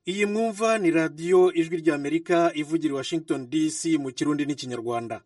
iyi mwumva ni radiyo ijwi ry'amerika ivugira i washington dc mu kirundi n'ikinyarwanda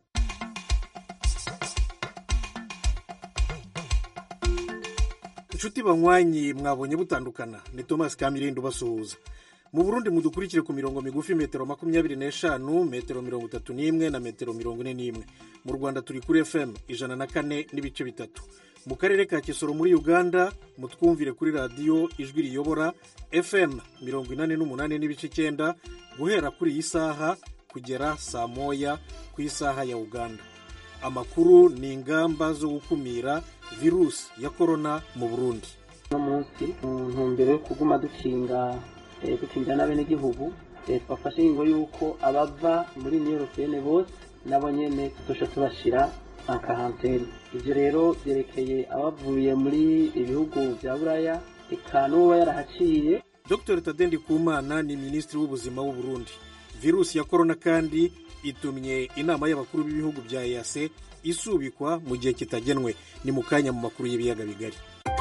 inshuti banywanyi mwabonye butandukana ni thomas kamirindo ubasuhuza mu burundi mudukurikire ku mirongo migufi metero makumyabiri n'eshanu metero mirongo itatu n'imwe na metero mirongo ine n'imwe mu rwanda turi kuri fm ijana na kane n'ibice bitatu mu karere ka kisoro muri uganda mutwumvire kuri radiyo ijwi riyobora fm mirongo inani n'umunani n'ibice icyenda guhera kuri iyi saha kugera saa moya ku isaha ya uganda amakuru ni ingamba zo gukumira virusi ya korona mu burundi uno munsi mu ntumbero yo kuguma dukinga dukingira n'abenegihugu twafashe ingingo y'uko abava muri niyo europeyene bose nabo nyene tudosha tubashira karantene ibyo rero byerekeye abavuye muri ibihugu bya buraya eka n'uba yarahaciye dr tadendi kumana ni minisitiri w'ubuzima w'u burundi virusi ya korona kandi itumye inama y'abakuru b'ibihugu bya eyase isubikwa mu gihe kitagenwe ni mu kanya mu makuru y'ibiyaga bigari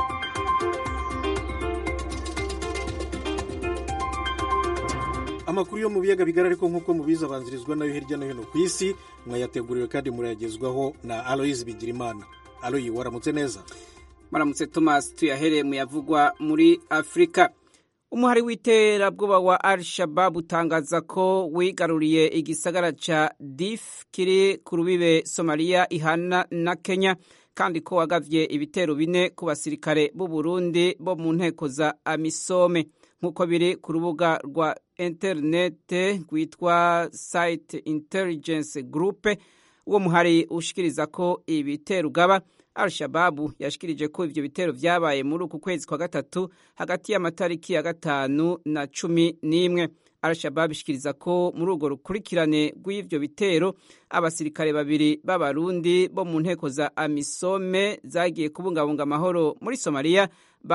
amakuru yo mu biyaga bigari ariko nk'uko mubizi abanzirizwa nayo hirya no hino ku isi mwayateguriwe kandi murayagezwaho na aloyizi bigirimana aloyi waramutse neza maramutse thomas tuyahereye mu yavugwa muri afurika umuhari w'iterabwoba wa al shabab utangaza ko wigaruriye igisagara ca dif kiri ku rubibe somaliya ihana na kenya kandi ko wagavye ibitero bine ku basirikare b'u burundi bo mu nteko za amisome nk'uko biri ku rubuga rwa interinete rwitwa site intelligence group uwo muhari ushikiriza ko ibitero ugaba al-shababu yashikirije ko ivyo bitero vyabaye muri uku kwezi kwa gatatu hagati y'amatariki ya gatanu na cumi n'imwe al-shababu ishikiriza ko muri urwo rukurikirane rw'ivyo bitero abasirikare babiri b'abarundi bo mu nteko za amisome zagiye kubungabunga amahoro muri somaliya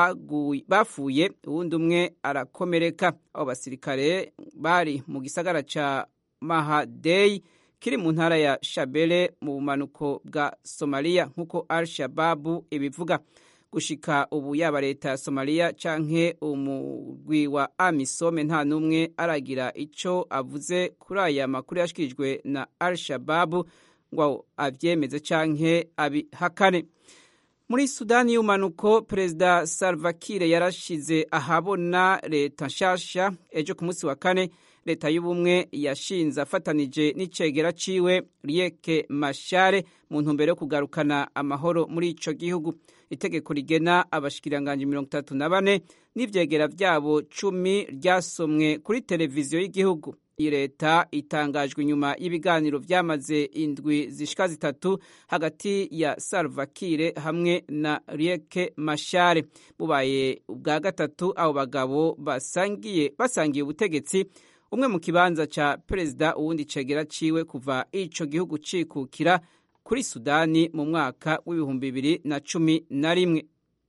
bafuye uwundi umwe arakomereka abo basirikare bari mu gisagara ca mahadeyi kiri mu ntara ya shabele mu bumanuko bwa somaliya nk'uko al shababu ibivuga gushika ubu yaba leta ya somaliya canke umugwi wa amisome nta n'umwe aragira ico avuze kuri aya makuru yashikirijwe na al shababu ngo avyemeze canke abihakane muri sudani y'umanuko perezida salva kiir yarashize ahabona leta nshasha ejo ku munsi wa kane leta y'ubumwe yashinze afatanije n'icegera ciwe rieke mashare mu ntumbero yo kugarukana amahoro muri ico gihugu itegeko rigena abashikiranganje mirongo itatu na bane n'ivyegera vyabo cumi ryasomwe kuri televiziyo y'igihugu iyi leta itangajwe inyuma y'ibiganiro vyamaze indwi zishika zitatu hagati ya salva kiir hamwe na rieke mashare bubaye ubwa gatatu abo bagabo basangiye basangiye ubutegetsi umwe mu kibanza ca perezida uwundi cegera ciwe kuva ico gihugu cikukira kuri sudani mu mwaka w'ibihumbi bibiri na cumi na rimwe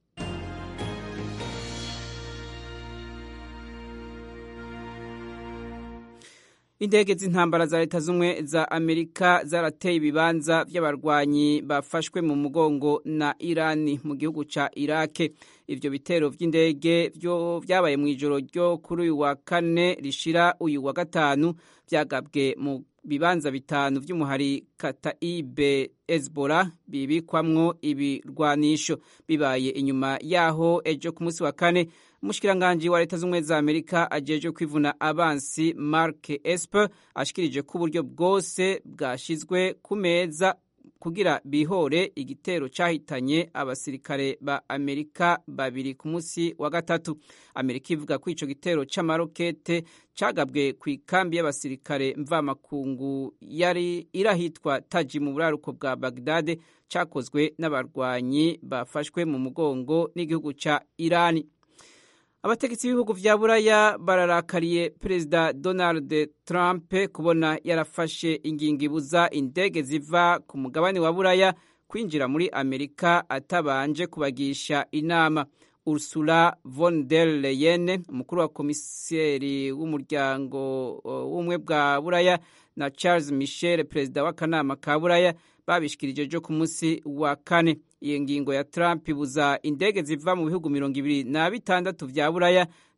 indege z'intambara za leta z'ubumwe za amerika zarateye ibibanza vy'abarwanyi bafashwe mu mugongo na irani mu gihugu ca irake ivyo bitero vy'indege vyabaye mw'ijoro ryo kuri uyu wa kane rishira uyu wa gatanu vyagabwe mu bibanza bitanu vy'umuhari kataibe ezbora bibikwamwo ibirwanisho bibaye inyuma yaho ejo ku munsi wa kane umushikiranganji wa leta z'ubumwe za amerika ajejwe kwivuna abansi mark esper ashikirije ko uburyo bwose bwashizwe ku meza kugira bihore igitero cahitanye abasirikare ba amerika babiri ku munsi wa gatatu amerika ivuga ko ico gitero c'amarokete cagabwe ku ikambi y'abasirikare mvamakungu yari irahitwa taji mu buraruko bwa bagdade cakozwe n'abarwanyi bafashwe mu mugongo n'igihugu ca irani abategetsi b'ibihugu vya buraya bararakariye perezida donald trump kubona yarafashe ingingo ibuza indege ziva ku mugabane wa buraya kwinjira muri amerika atabanje kubagisha inama ursula von der leyen umukuru wa komiseri w'umuryango w'ubumwe bwa buraya na charles michel perezida w'akanama ka buraya babishikirije ejo ku munsi wa kane iyo ngingo ya trump ibuza indege ziva mu bihugu mirongo ibiri na bitandatu vya buraya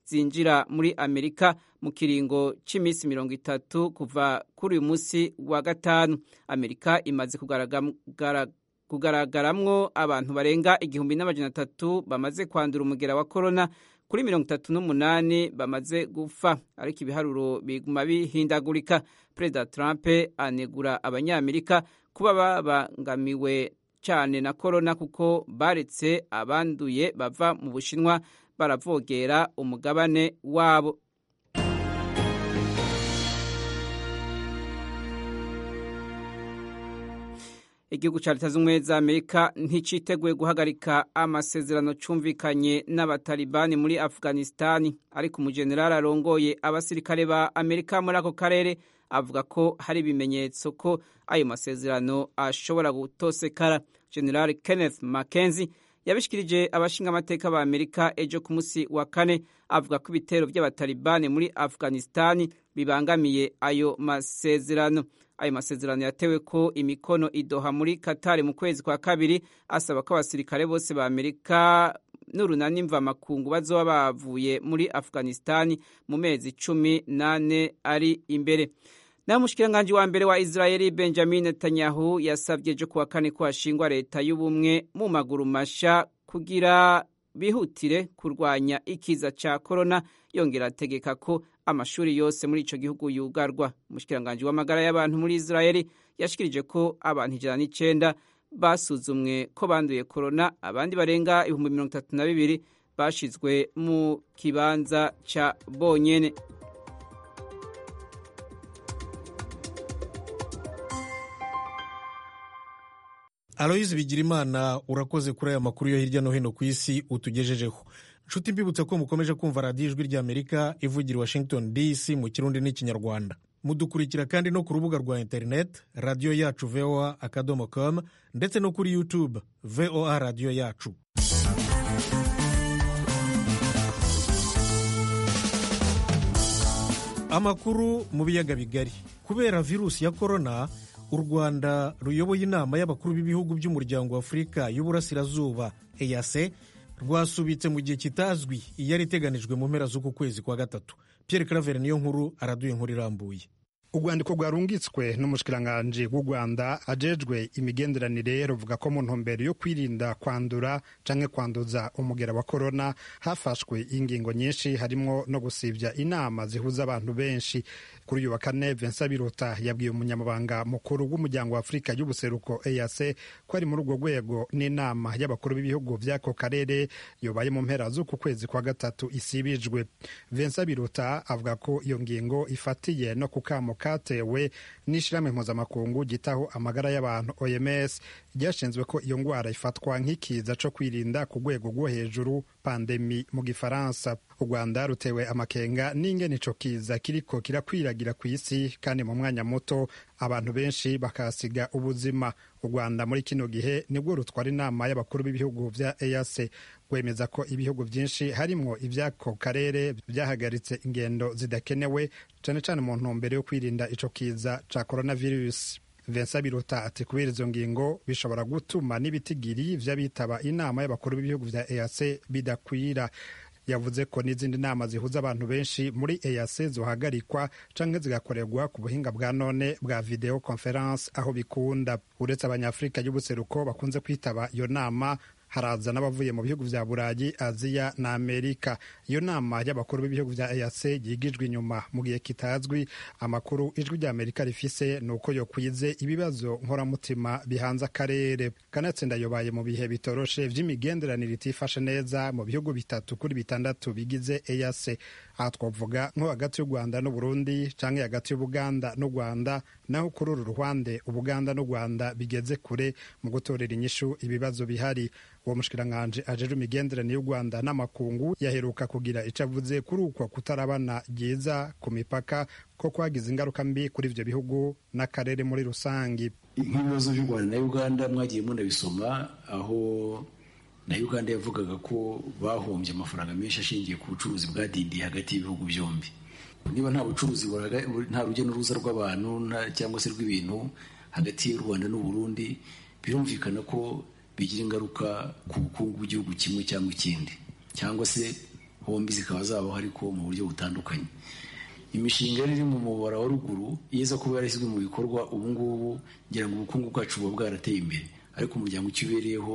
zinjira muri amerika mu kiringo cy'iminsi mirongo itatu kuva kuri uyu munsi wa gatanu amerika imaze kugaragaramwo abantu barenga igihumbi n'amajana atatu bamaze kwandura umugera wa korona kuri mirongo itatu n'umunani bamaze gupfa ariko ibiharuro biguma bihindagurika perezida trump anegura abanyamerika kuba babangamiwe cyane na korona kuko baretse abanduye bava mu bushinwa baravogera umugabane wabo igihugu cya leta z'ubumwe za amerika nticiteguye guhagarika amasezerano cyumvikanye n'abatalibani muri afghanistan ariko umujenerali arongoye abasirikare ba amerika muri ako karere avuga ko hari ibimenyetso ko ayo masezerano ashobora gutosekara general kenneth mackenzie yabishikirije abashinga amateka ba amerika ejo ku munsi wa kane avuga ko ibitero by'abatalibani muri afghanistan bibangamiye ayo masezerano ayo masezerano yatewe ko imikono idoha muri katari mu kwezi kwa kabiri asaba ko abasirikare bose ba amerika n'urunani mvamakungu bazoba bavuye muri afghanistan mu mezi cumi n'ane ari imbere naho umushikiranganji wa mbere wa israeli benjamin netanyahu yasabye ejo kuwa kane ko hashingwa leta y'ubumwe mu maguru masha kugira bihutire kurwanya ikiza ca korona yongera ategeka ko amashuri yose muri ico gihugu yugarwa umushikiranganji w'amagara y'abantu muri israeli yashikirije ko abantu ijana n'icenda basuzumwe ko banduye korona abandi barenga ibihumbi mirongo itatu na bibiri bashizwe mu kibanza ca bonyene aloyizi bigirimana urakoze kuri aya makuru yo hirya no hino ku isi utugejejeho nshuti mbibutse ko mukomeje kumva radiyo ijwi ry'amerika ivugira washington dc mu kirundi n'ikinyarwanda mudukurikira kandi no ku rubuga rwa interineti radiyo yacu voa akadomo com ndetse no kuri youtube voa radiyo yacu amakuru mu biyaga bigari kubera virusi ya korona u rwanda ruyoboye inama y'abakuru b'ibihugu by'umuryango wa afurika y'uburasirazuba eyase rwasubitse mu gihe kitazwi iyari iteganijwe mu mpera z'uku kwezi kwa gatatu pierre claver niyo nkuru araduye inkuru irambuye urwandiko rwarungitswe n'umushikiranganji w'u rwanda ajejwe imigenderanire ruvuga ko mu ntumbero yo kwirinda kwandura canke kwanduza umugera wa korona hafashwe ingingo nyinshi harimwo no gusivya inama zihuza abantu benshi kuri uyu wa kane Vincent Biruta yabwiye umunyamabanga mukuru w'umuryango wa Afurika y'ubuseruko EAC ko ari muri urwo rwego n'inama y'abakuru b'ibihugu vy'ako karere yobaye mu mpera z'uku kwezi kwa gatatu isibijwe Vincent Biruta avuga ko iyo ngingo ifatiye no ku kamo katewe n'ishirahamwe mpuzamakungu gitaho amagara y'abantu OMS ryashinzwe ko iyo ngwara ifatwa nk'ikiza co kwirinda ku rwego rwo hejuru pandemi mu gifaransa u rwanda rutewe amakenga n'ingene ico kiza kiriko kirakwiragira ku isi kandi mu mwanya muto abantu benshi bakahasiga ubuzima u rwanda muri kino gihe nibwo rutwara inama y'abakuru b'ibihugu vya EAC rwemeza ko ibihugu byinshi harimwo ivy'ako karere byahagaritse ingendo zidakenewe cane cane mu ntumbero yo kwirinda ico kiza ca coronavirus Vincent Biruta ati kubera izo ngingo bishobora gutuma n'ibitigiri vy'abitaba inama y'abakuru b'ibihugu vya EAC bidakwira yavuze ko n'izindi nama zihuza abantu benshi muri EAC zohagarikwa canke zigakorerwa ku buhinga bwa none bwa video conference aho bikunda uretse abanyafurika y'ubuseruko bakunze kwitaba iyo nama haraza n'abavuye mu bihugu vya burayi aziya na amerika iyo nama y'abakuru b'ibihugu vya eac yigijwe inyuma mu gihe kitazwi amakuru ijwi rya amerika rifise ni uko yokwize ibibazo nkoramutima bihanze akarere kanatsinda yobaye mu bihe bitoroshe vy'imigenderanire itifashe neza mu bihugu bitatu kuri bitandatu bigize eac aha twavuga nko hagati y'u rwanda n'uburundi canke hagati y'ubuganda n'u rwanda naho kuri uru ruhande ubuganda n'u rwanda bigeze kure mu gutorera inyishu ibibazo bihari uwo mushikiranganji ajejwe imigenderanire y'u rwanda n'amakungu yaheruka kugira ico avuze kuri uko kutarabana ryiza ku mipaka ko kwagize ingaruka mbi kuri ivyo bihugu n'akarere muri rusangi nk'ibibazo by'u rwanda na uganda mwagiye munabisoma aho na uganda yavugaga ko bahombye amafaranga menshi ashingiye ku bucuruzi bwadindiye hagati y'ibihugu byombi niba nta bucuruzi nta rujya n'uruza rw'abantu cyangwa se rw'ibintu hagati y'u rwanda n'uburundi birumvikana ko bigira ingaruka ku bukungu bw'igihugu kimwe cyangwa ikindi cyangwa se hombi zikaba zabaho ariko mu buryo butandukanye imishinga yari iri mu mubara wa ruguru iza kuba yarashyizwe mu bikorwa ubu ngubu ngira ngo ubukungu bwacu buba bwarateye imbere ariko umuryango icyo ubereyeho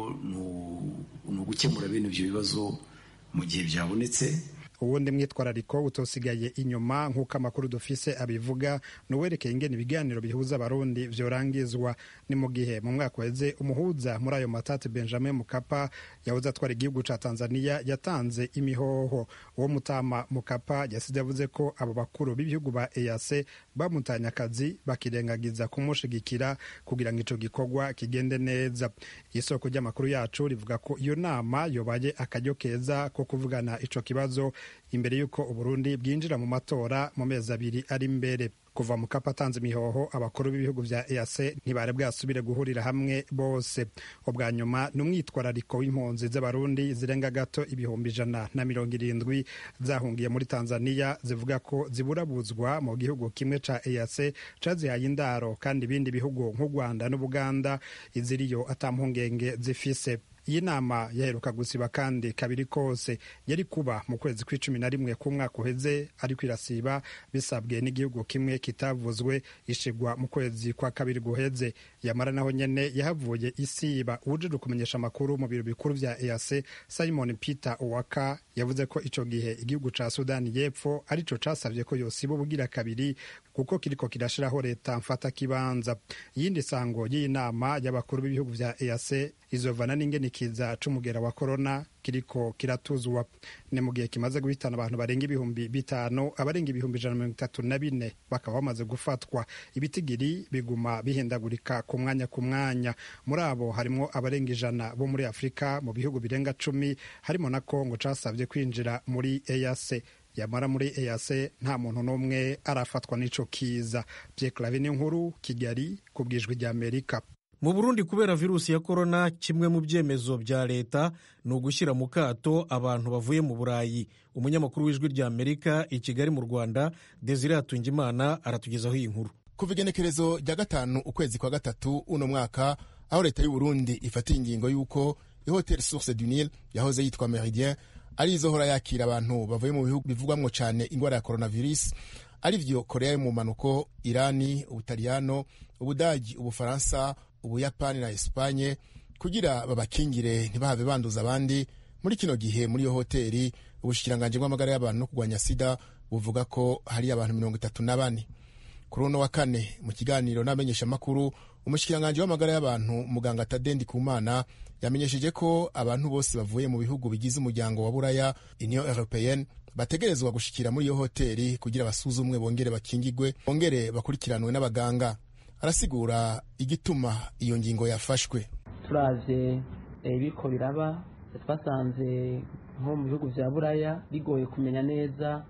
ni ugukemura bene ibyo bibazo mu gihe byabonetse uwundi mwitwarariko utosigaye inyuma nk'uko amakuru dufise abivuga ni uwerekeye ingene ibiganiro bihuza abarundi vyorangizwa ni mu gihe mu mwaka weze umuhuza muri ayo matati benjamin mukapa yahoze atwara igihugu ca tanzania yatanze imihoho uwo mutama mukapa yasize yavuze ko abo bakuru b'ibihugu ba eac bamutanye akazi bakirengagiza kumushigikira kugira ngo ico gikorwa kigende neza isoko ry'amakuru yacu rivuga ko iyo nama yobaye akaryo keza ko kuvugana ico kibazo imbere y'uko uburundi bwinjira mu matora mu mezi abiri ari imbere kuva mu kapa atanze imihoho abakuru b'ibihugu vya EAC ntibari bwasubire guhurira hamwe bose ubwa nyuma ni umwitwarariko w'impunzi z'abarundi zirenga gato ibihumbi ijana na mirongo irindwi zahungiye muri tanzania zivuga ko ziburabuzwa mu gihugu kimwe ca EAC cazihaye indaro kandi ibindi bihugu nk'u rwanda n'ubuganda iziriyo atampungenge zifise iyi nama yaheruka gusiba kandi kabiri kose yari kuba mu kwezi kw'icumi na rimwe k'umwaka uheze ariko irasiba bisabwe n'igihugu kimwe kitavuzwe ishigwa mu kwezi kwa kabiri guheze yamara naho nyene yahavuye isiba uwujejwe kumenyesha amakuru mu biro bikuru vya EAC Simon Peter Owaka yavuze ko ico gihe igihugu ca Sudani y'Epfo arico casavye ko yosiba ubugira kabiri kuko kiriko kirashiraho leta mfata kibanza iyindi sango y'iyi nama y'abakuru b'ibihugu vya EAC izovana n'ingene ikiza c'umugera wa corona kiriko kiratuzwa ni mu gihe kimaze guhitana abantu barenga ibihumbi bitanu abarenga ibihumbi ijana na mirongo itatu na bine bakaba bamaze gufatwa ibitigiri biguma bihindagurika ku mwanya ku mwanya muri abo harimwo abarenga ijana bo muri afurika mu bihugu birenga cumi harimo na kongo casavye kwinjira muri EAC yamara muri EAC nta muntu n'umwe arafatwa n'ico kiza Pierre Claver nkuru Kigali ku bwijwi rya Amerika mu burundi kubera virusi ya korona kimwe mu byemezo bya leta ni ugushyira mu kato abantu bavuye mu burayi umunyamakuru w'ijwi rya amerika i kigali mu rwanda desire hatungimana aratugezaho iyi nkuru kuva igenekerezo rya gatanu ukwezi kwa gatatu uno mwaka aho leta y'u burundi ifatiye ingingo y'uko ihoteli source du nil yahoze yitwa meridien ari izohora yakira abantu bavuye mu bihugu bivugwamwo cyane indwara ya coronavirus ari vyo korea yo mu manuko irani ubutaliyano ubudagi ubufaransa ubuyapani na esipanye kugira babakingire ntibahave banduza abandi muri kino gihe muri iyo hoteli ubushikiranganji bw'amagara y'abantu no kurwanya sida buvuga ko hari abantu mirongo itatu na bane kuri uno wa kane mu kiganiro n'abamenyeshamakuru umushikiranganji w'amagara y'abantu muganga tadendi kumana yamenyesheje ko abantu bose bavuye mu bihugu bigize umuryango wa buraya union européenne bategerezwa gushikira muri iyo hoteli kugira basuzumwe bongere bakingigwe bongere bakurikiranwe n'abaganga arasigura igituma iyo ngingo yafashwe turavye ibiko biraba twasanze nko mu bihugu vya buraya bigoye kumenya neza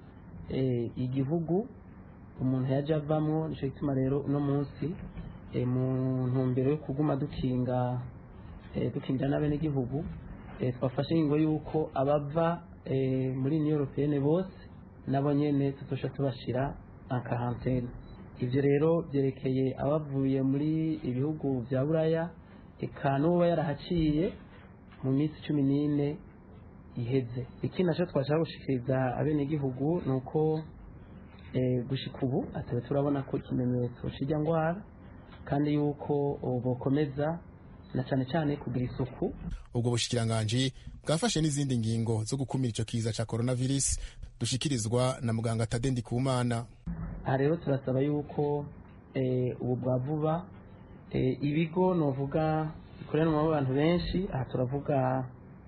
igihugu umuntu yaje avamwo nico gituma rero uno munsi mu ntumbero yo kuguma dukinga dukingira n'abenegihugu twafashe ingingo y'uko abava muri union européenne bose nabo nyene tutosha tubashira ankarantene ivyo rero vyerekeye abavuye muri ibihugu vya buraya eka n'uba yarahaciye mu minsi cumi n'ine iheze ikindi naco twashaka gushikiriza abenegihugu ni uko gushika ubu atebe turabona ko ikimenyetso c'irya ngwara kandi yuko bokomeza na cane cane kugira isuku ubwo bushikiranganji bwafashe n'izindi ngingo zo gukumira ico kiza ca coronavirus dushikirizwa na muganga tadendi kumana aha rero turasaba yuko ubu bwa vuba ibigo novuga bikoreranwamo abantu benshi aha turavuga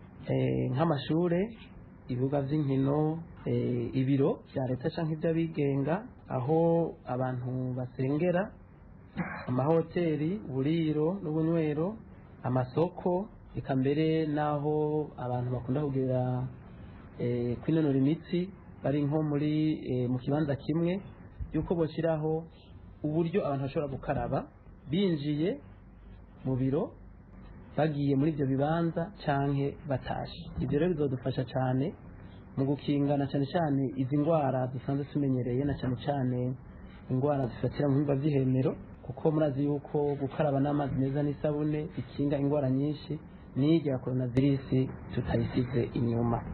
nk'amashure ibibuga by'inkino ibiro bya leta cyangwa iby'abigenga aho abantu basengera amahoteli uburiro n'ubunywero amasoko reka mbere n'aho abantu bakunda kugera kwinonora imitsi bari nko muri mu kibanza kimwe yuko bashyiraho uburyo abantu bashobora gukaraba binjiye mu biro bagiye muri ibyo bibanza cyangwa batashe ibyo rero bizadufasha cyane mu gukingana cyane cyane izi ndwara dusanzwe tumenyereye na cyane cyane indwara zifatira mu bihimba by'ihemero kuko murazi yuko gukaraba n'amazi meza n'isabune bikinga indwara nyinshi n'irya coronavirus tutayisize inyuma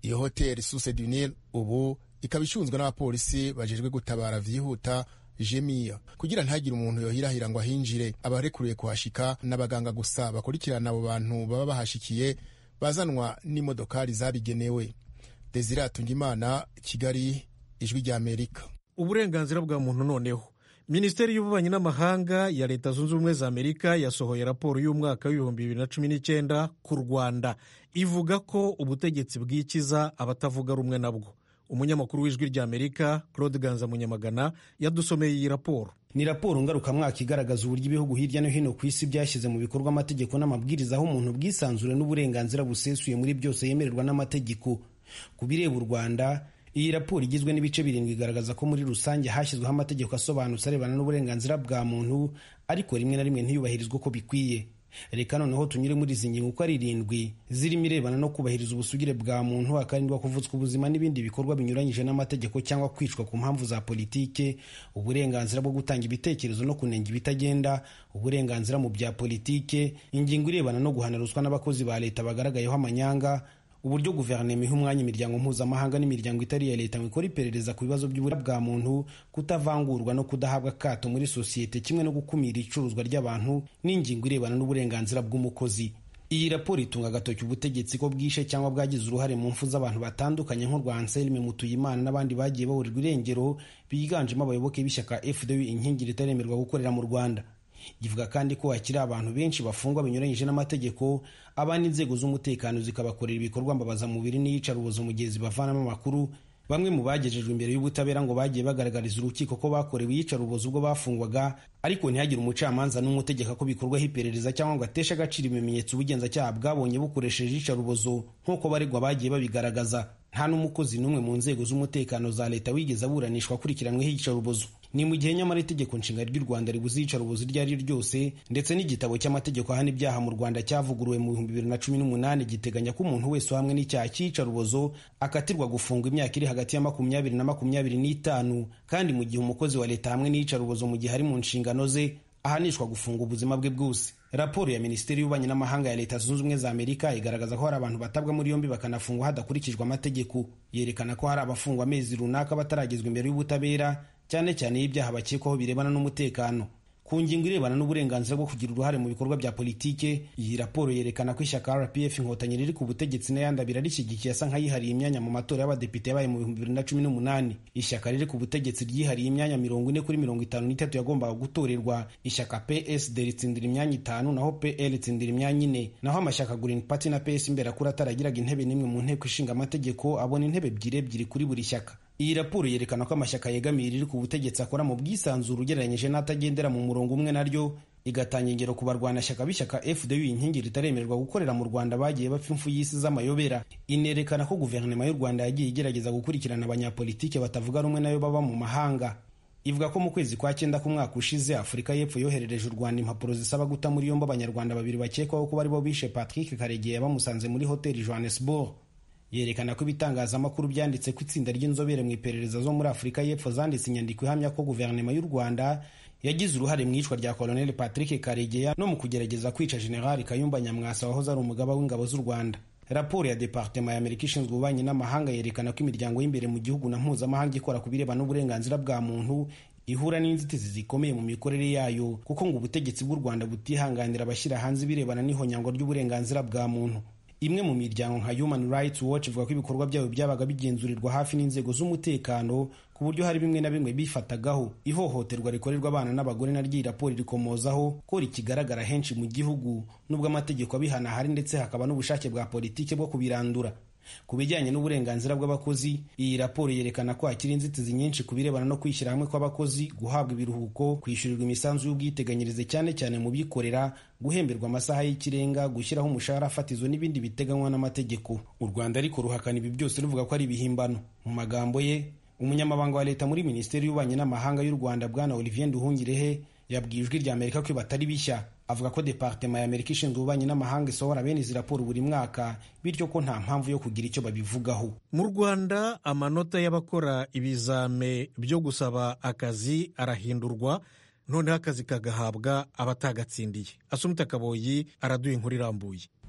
iyo hoteli suse du nil ubu ikaba icunzwe n'abapolisi bajejwe gutabara vyihuta jemiya kugira ntihagire umuntu yohirahira ngo ahinjire abarekuriye kuhashika n'abaganga gusa bakurikirana abo bantu baba bahashikiye bazanwa n'imodokari zabigenewe desire atungimana kigali ijwi ry'amerika uburenganzira bwa muntu noneho minisiteri y'ububanyi n'amahanga ya leta zunze ubumwe za amerika yasohoye raporo y'umwaka w'ibihumbi bibiri na cumi n'icyenda ku rwanda ivuga ko ubutegetsi bwikiza abatavuga rumwe nabwo umunyamakuru w'ijwi ry'amerika claude ganza munyamagana yadusomeye iyi raporo ni raporo ngarukamwaka igaragaza uburyo ibihugu hirya no hino ku isi byashyize mu bikorwa amategeko n'amabwiriza aho umuntu bwisanzure n'uburenganzira busesuye muri byose yemererwa n'amategeko ku bireba u rwanda iyi raporo igizwe n'ibice birindwi igaragaza ko muri rusange hashyizweho amategeko asobanutse arebana n'uburenganzira bwa muntu ariko rimwe na rimwe ntiyubahirizwe uko bikwiye reka noneho tunyure muri izi ngingo uko ari irindwi zirimo irebana no kubahiriza ubusugire bwa muntu hakarindwa kuvutswa ubuzima n'ibindi bikorwa binyuranyije n'amategeko cyangwa kwicwa ku mpamvu za politike uburenganzira bwo gutanga ibitekerezo no kunenga ibitagenda uburenganzira mu bya politike ingingo irebana no guhana ruswa n'abakozi ba leta bagaragayeho amanyanga uburyo guverinoma iha umwanya imiryango mpuzamahanga n'imiryango itari iya leta ngo ikore iperereza ku bibazo by'ubura bwa muntu kutavangurwa no kudahabwa akato muri sosiyete kimwe no gukumira icuruzwa ry'abantu n'ingingo irebana n'uburenganzira bw'umukozi iyi raporo itunga agatoki ubutegetsi ko bwishe cyangwa bwagize uruhare mu mfu z'abantu batandukanye nk'urwa anselme mutuyimana n'abandi bagiye baburirwa irengero biganjemo abayoboke b'ishyaka fdu inkingi ritaremerwa gukorera mu rwanda ivuga kandi ko hakiri abantu benshi bafungwa binyuranyije n'amategeko abandi inzego z'umutekano zikabakorera ibikorwa mbabazamubiri n'iyicarubozo mu gihe zibavanamo amakuru bamwe mu bagejejwe imbere y'ubutabera ngo bagiye bagaragariza urukiko ko bakorewe iyicarubozo ubwo bafungwaga ariko ntihagire umucamanza n'umwe utegeka ko bikorwaho iperereza cyangwa ngo ateshe agaciro ibimenyetso ubugenzacyaha bwabonye bukoresheje iyicarubozo nk'uko baregwa bagiye babigaragaza nta n'umukozi n'umwe mu nzego z'umutekano za leta wigeze aburanishwa akurikiranyweho iyicarubozo ni mu gihe nyamara itegeko nshinga ry'u rwanda ribuze iyicarubozo iryo ari ryo ryose ndetse n'igitabo cy'amategeko ahana ibyaha mu rwanda cyavuguruwe mu bihumbi bibiri na cumi n'umunani giteganya ko umuntu wese uhamwe n'icyaha cy'iyicarubozo akatirwa gufungwa imyaka iri hagati ya makumyabiri na makumyabiri n'itanu kandi mu gihe umukozi wa leta hamwe n'iyicarubozo mu gihe ari mu nshingano ze ahanishwa gufunga ubuzima bwe bwose raporo ya minisiteri y'ububanyi n'amahanga ya leta zunze ubumwe za amerika igaragaza ko hari abantu batabwa muri yombi bakanafungwa hadakurikijwe amategeko yerekana ko hari abafungwa amezi runaka bataragezwa imbere y'ubutabera cyane cyane y'ibyaha bakekwaho birebana n'umutekano ku ngingo irebana n'uburenganzira bwo kugira uruhare mu bikorwa bya politike iyi raporo yerekana ko ishyaka rpf inkotanyi riri ku butegetsi n'ayandi abiri rishyigikiye asa nk'ayihariye imyanya mu matora y'abadepite yabaye mu bihumbi bibiri na cumi n'umunani ishyaka riri ku butegetsi ryihariye imyanya mirongo ine kuri mirongo itanu n'itatu yagombaga gutorerwa ishyaka psd ritsindira imyanya itanu naho pl ritsindira imyanya ine naho amashyaka green party na ps imberakuri ataragiraga intebe n'imwe mu nteko ishinga amategeko abona intebe ebyiri ebyiri kuri buri shyaka iyi raporo yerekana ko amashyaka yegamiye riri ku butegetsi akora mu bwisanzure ugereranyije n'atagendera mu murongo umwe naryo igatanga ingero ku barwanashyaka b'ishyaka fdu inkingi ritaremererwa gukorera mu rwanda bagiye bapfa impfu y'isi z'amayobera inerekana ko guverinoma y'u rwanda yagiye igerageza gukurikirana abanyapolitike batavuga rumwe nayo baba mu mahanga ivuga ko mu kwezi kwa cyenda k'umwaka ushize afurika y'epfo yoherereje u rwanda impapuro zisaba guta muri yombi abanyarwanda babiri bakekwaho kuba aribo bishe patrick karegeya bamusanze muri hoteli johannesburg yerekana ko ibitangazamakuru byanditse ko itsinda ry'inzobere mu iperereza zo muri afurika y'epfo zanditse inyandiko ihamya ko guverinoma y'u rwanda yagize uruhare mu iyicwa rya koloneli patrick karegeya no mu kugerageza kwica generali kayumba nyamwasa wahoze ari umugaba w'ingabo z'u rwanda raporo ya departema ya amerika ishinzwe ububanyi n'amahanga yerekana ko imiryango y'imbere mu gihugu na mpuzamahanga ikora ku birebana n'uburenganzira bwa muntu ihura n'inzitizi zikomeye mu mikorere yayo kuko ngo ubutegetsi bw'u rwanda butihanganira abashyira hanze ibirebana n'ihonyangwa ry'uburenganzira bwa muntu imwe mu miryango nka human rights watch ivuga ko ibikorwa byabo byabaga bigenzurirwa hafi n'inzego z'umutekano ku buryo hari bimwe na bimwe bifatagaho ihohoterwa rikorerwa abana n'abagore naryo iyi raporo rikomozaho ko rikigaragara henshi mu gihugu nubwo amategeko abihana ahari ndetse hakaba n'ubushake bwa politiki bwo kubirandura ku bijyanye n'uburenganzira bw'abakozi iyi raporo yerekana ko hakiri inzitizi nyinshi ku birebana no kwishyira hamwe kw'abakozi guhabwa ibiruhuko kwishyurirwa imisanzu y'ubwiteganyirize cyane cyane mu bikorera guhemberwa amasaha y'ikirenga gushyiraho umushahara fatizo n'ibindi biteganywa n'amategeko u rwanda ariko ruhakana ibi byose ruvuga ko ari ibihimbano mu magambo ye umunyamabanga wa leta muri minisiteri y'ububanyi n'amahanga y'u rwanda bwana olivier nduhungirehe yabwiye ijwi rya amerika ko batari bishya avuga ko departema ya amerika ishinzwe ububanyi n'amahanga isohora bene izi raporo buri mwaka bityo ko nta mpamvu yo kugira icyo babivugaho mu rwanda amanota y'abakora ibizame byo gusaba akazi arahindurwa noneho akazi kagahabwa abatagatsindiye asumita kaboyi araduha inkuru irambuye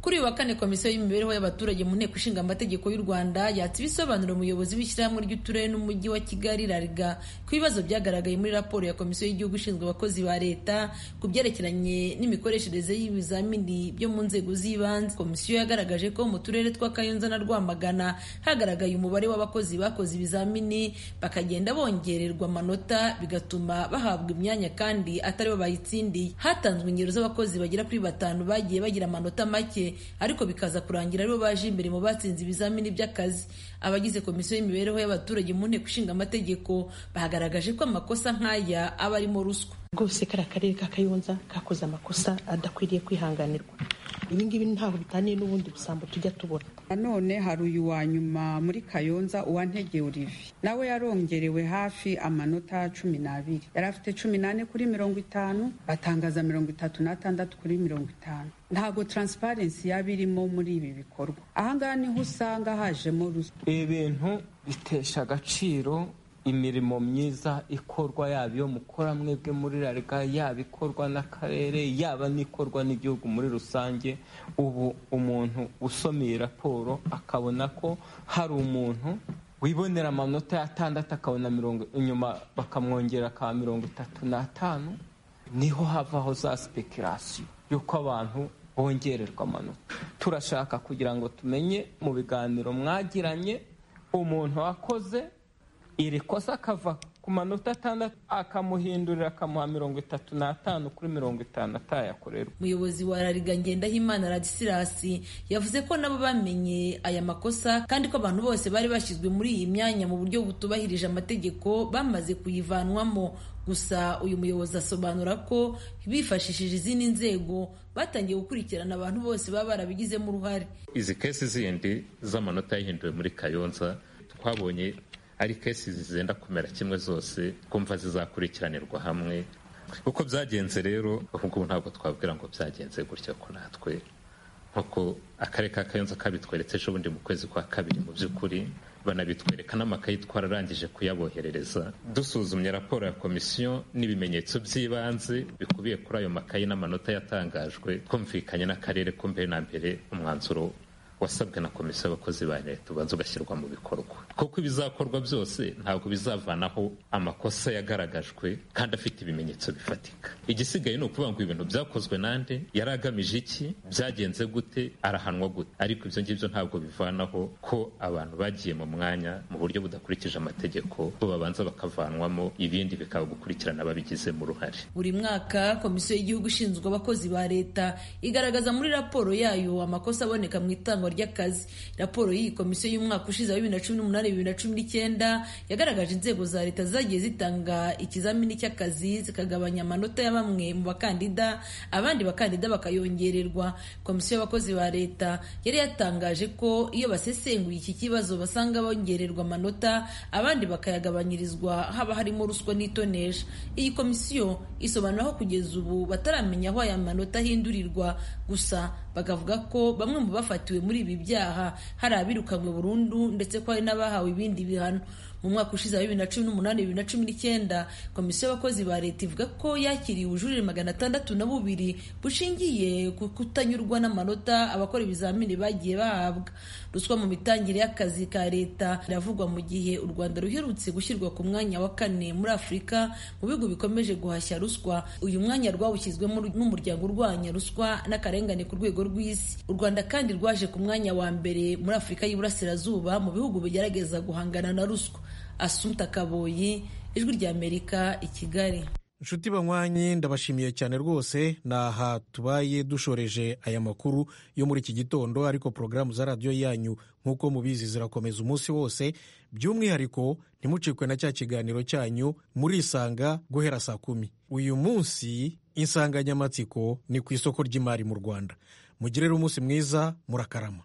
kuri uyu wa kane komisiyo y'imibereho y'abaturage mu nteko ishinga amategeko y'u rwanda yatse ibisobanuro umuyobozi w'ishyirahamwe ry'uturere n'umujyi wa kigali rariga ku bibazo byagaragaye muri raporo ya komisiyo y'igihugu ishinzwe abakozi ba leta ku byerekeranye n'imikoreshereze y'ibizamini byo mu nzego z'ibanze komisiyo yagaragaje ko mu turere twa kayonza na rwamagana hagaragaye umubare w'abakozi bakoze ibizamini bakagenda bongererwa amanota bigatuma bahabwa imyanya kandi atari bo bayitsindiye hatanzwe ingero z'abakozi bagera kuri batanu bagiye bagira amanota make ariko bikaza kurangira aribo baje imbere mu batsinze ibizamini by'akazi abagize komisiyo y'imibereho y'abaturage mu nteko ishinga amategeko bagaragaje ko amakosa nk'aya aba arimo ruswa rwose kariya karere ka kayonza kakoze amakosa adakwiriye kwihanganirwa ibi ngibi ntabwo bitaniye n'ubundi busambo tujya tubona nanone hari uyu wa nyuma muri kayonza uwantege olivier nawe yarongerewe hafi amanota cumi n'abiri yari afite cumi n'ane kuri mirongo itanu batangaza mirongo itatu n'atandatu kuri mirongo itanu ntabwo taransiparensi yaba irimo muri ibi bikorwa ahangaha niho usanga hajemo ruswa ibi bintu bitesha agaciro imirimo myiza ikorwa yaba iyo mukora mwebwe muri rariga yaba ikorwa n'akarere yaba n'ikorwa n'igihugu muri rusange ubu umuntu usoma iyi raporo akabona ko hari umuntu wibonera amanota y'atandatu akabona mirongo inyuma bakamwongera akaba mirongo itatu n'atanu niho havaho za sipekirasiyo y'uko abantu bongererwa amanota turashaka kugira ngo tumenye mu biganiro mwagiranye umuntu wakoze iri kosa akava ku manota atandatu akamuhindurira akamuha mirongo itatu n'atanu kuri mirongo itanu atayakorerwa umuyobozi wa rariga ngendahimana radisilasi yavuze ko nabo bamenye aya makosa kandi ko abantu bose bari bashyizwe muri iyi myanya mu buryo butubahirije amategeko bamaze kuyivanwamo gusa uyu muyobozi asobanura ko bifashishije izindi nzego batangiye gukurikirana abantu bose baba barabigizemo uruhare izi kesi zindi z'amanota yahinduwe muri kayonza twabonye ari kesi zizenda kumera kimwe zose kumva zizakurikiranirwa hamwe uko byagenze rero ubu ntabwo twabwira ngo byagenze gutya ko natwe nk'uko akarere ka kayonza kabitweretse ejo bundi mu kwezi kwa kabiri mu by'ukuri banabitwereka n'amakayi twararangije kuyaboherereza dusuzumye raporo ya komisiyo n'ibimenyetso by'ibanze bikubiye kuri ayo makayi n'amanota yatangajwe twumvikanye n'akarere ko mbere na mbere umwanzuro wasabwe na komisiyo y'abakozi ba leta ubanza ugashyirwa mu bikorwa kuko ibizakorwa byose ntabwo bizavanaho amakosa yagaragajwe kandi afite ibimenyetso bifatika igisigaye ni ukuvuga ngo ibintu byakozwe nande yari agamije iki byagenze gute arahanwa gute ariko ibyo ngibyo ntabwo bivanaho ko abantu bagiye mu mwanya mu buryo budakurikije amategeko bo babanza bakavanwamo ibindi bikaba gukurikirana ababigizemo uruhare buri mwaka komisiyo y'igihugu ishinzwe abakozi ba leta igaragaza muri raporo yayo amakosa aboneka mu itangwa ry'akazi raporo y'iyi komisiyo y'umwaka ushize wa bibiri na cumi n'umunani bibiri na cumi n'icyenda yagaragaje inzego za leta zagiye zitanga ikizamini cy'akazi zikagabanya amanota ya bamwe mu bakandida abandi bakandida bakayongererwa komisiyo y'abakozi ba leta yari yatangaje ko iyo basesenguye iki kibazo basanga bongererwa amanota abandi bakayagabanyirizwa haba harimo ruswa n'itonesha iyi komisiyo isobanura ko kugeza ubu bataramenya aho aya manota ahindurirwa gusa bakavuga ko bamwe mu bafatiwe muri ibi byaha hari abirukanywe burundu ndetse ko hari n'abahawe ibindi bihano mu mwaka ushize wa bibiri na cumi n'umunani bibiri na cumi n'icyenda komisiyo y'abakozi ba leta ivuga ko yakiriye ubujurire magana atandatu na bubiri bushingiye ku kutanyurwa n'amanota abakora ibizamini bagiye bahabwa ruswa mu mitangire y'akazi ka leta iravugwa mu gihe u rwanda ruherutse gushyirwa ku mwanya wa kane muri afurika mu bihugu bikomeje guhashya ruswa uyu mwanya rwawushyizwemo n'umuryango urwanya ruswa n'akarengane ku rwego rw'isi u rwanda kandi rwaje ku mwanya wa mbere muri afurika y'iburasirazuba mu bihugu bigerageza guhangana na ruswa asunta kaboyi ijwi ry'amerika i kigali inshuti banywanyi ndabashimiye cyane rwose ni aha tubaye dushoreje aya makuru yo muri iki gitondo ariko porogaramu za radiyo yanyu nk'uko mubizi zirakomeza umunsi wose by'umwihariko ntimucikwe na cya kiganiro cyanyu murisanga guhera saa kumi uyu munsi insanganyamatsiko ni ku isoko ry'imari mu rwanda mugirire umunsi mwiza murakarama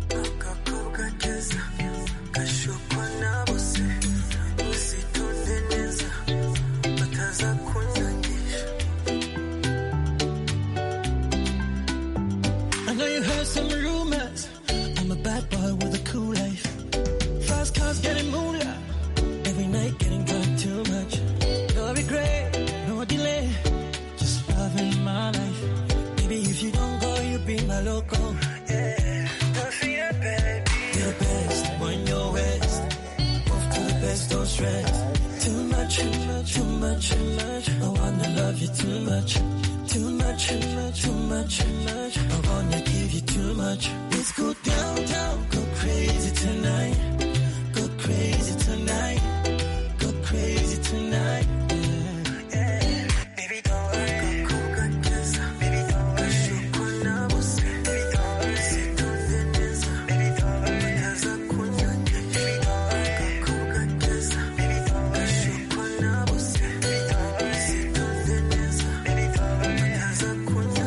I know you heard some rumors. I'm a bad boy with a cool life. Fast cars getting moolah. Every night getting drunk too much. No regret, no delay. Just loving my life. Baby, if you don't go, you be my loco. Yeah, don't fear, baby. You're the best when you're west. Move to the best, don't stress. Too much, too much, too much, too much. I wanna love you too much. Too much, too much, too much, too much. I wanna give you too much. Let's go downtown, go crazy tonight. Go crazy tonight. Go crazy tonight. Yeah, yeah. Baby, don't worry. Go, go, go, Baby, don't worry. Baby, don't worry. C'est ton fitness. Baby, don't worry. Kaza kunya. Baby, don't worry. Go, go, go, Baby, don't worry. Baby, don't worry. C'est ton fitness. Baby, don't worry. Kaza kunya.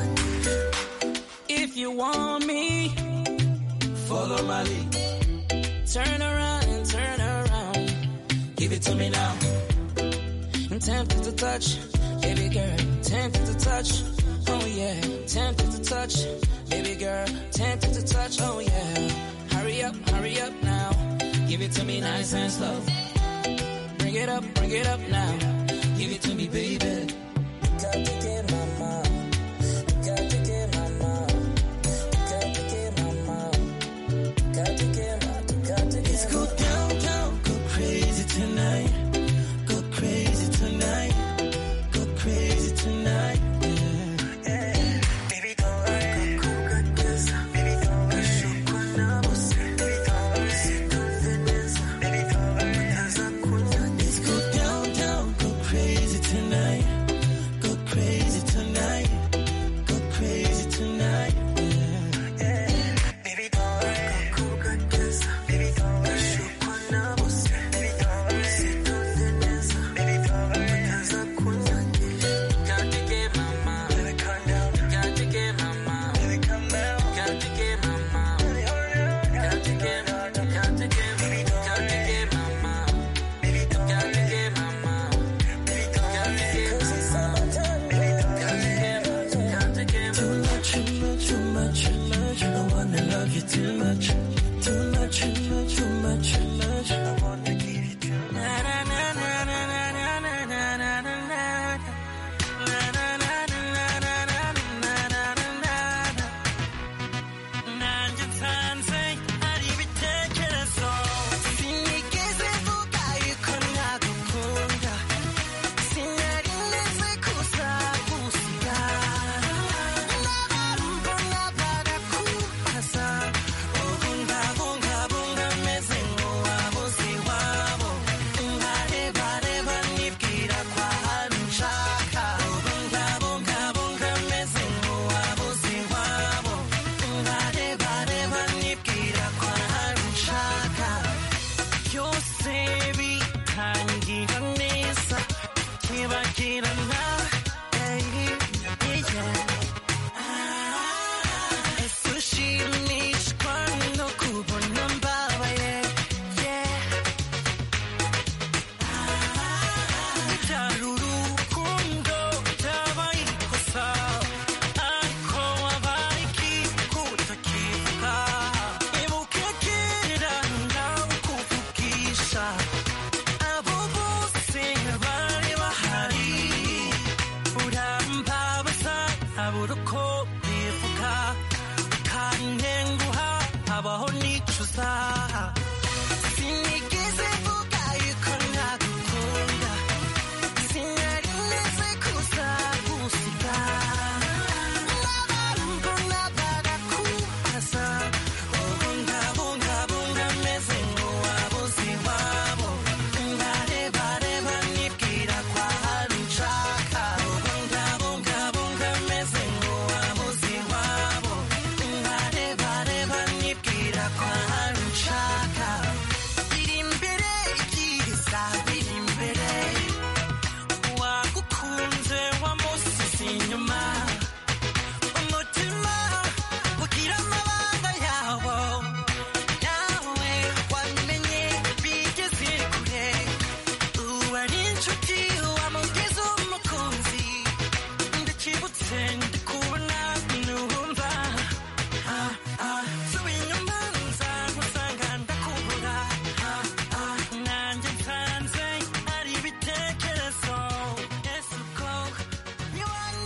If you want me, Follow my lead. turn around and turn around. Give it to me now. I'm tempted to touch, baby girl, tempted to touch. Oh yeah, tempted to touch, baby girl, tempted to touch. Oh yeah, hurry up, hurry up now. Give it to me nice and slow. Bring it up, bring it up now. Give it to me, baby. Got to get my mom. Got to get my mom. Got to get my mom. Got to get my, got to Let's get go downtown, go crazy tonight. Go crazy tonight. Go crazy tonight. Yeah, yeah. Baby, don't worry. Go, go, go, Baby, don't worry. Baby, don't worry. C'est ton fitness. Baby, don't worry. Kaza kunya. Let's go downtown, go crazy tonight. Go crazy tonight. Go crazy tonight. Yeah, yeah. Baby, don't worry. Go, go, go, Baby, don't worry. Baby, don't worry. C'est ton fitness. Baby, don't worry. Kaza kunya. Got to get my mom. Baby, calm down. Got to get my mom. Baby, come down. Got to get my mom. Baby, hold on. Got to get, got to get, Baby, got don't to worry. get my mom. Baby, don't Got to worry. get my mom. Baby, don't Got to worry. get my 'Cause it's mom. summertime. Baby, don't Got to worry. get, got to get Too much, too much, too much, too much. I wanna love you too much.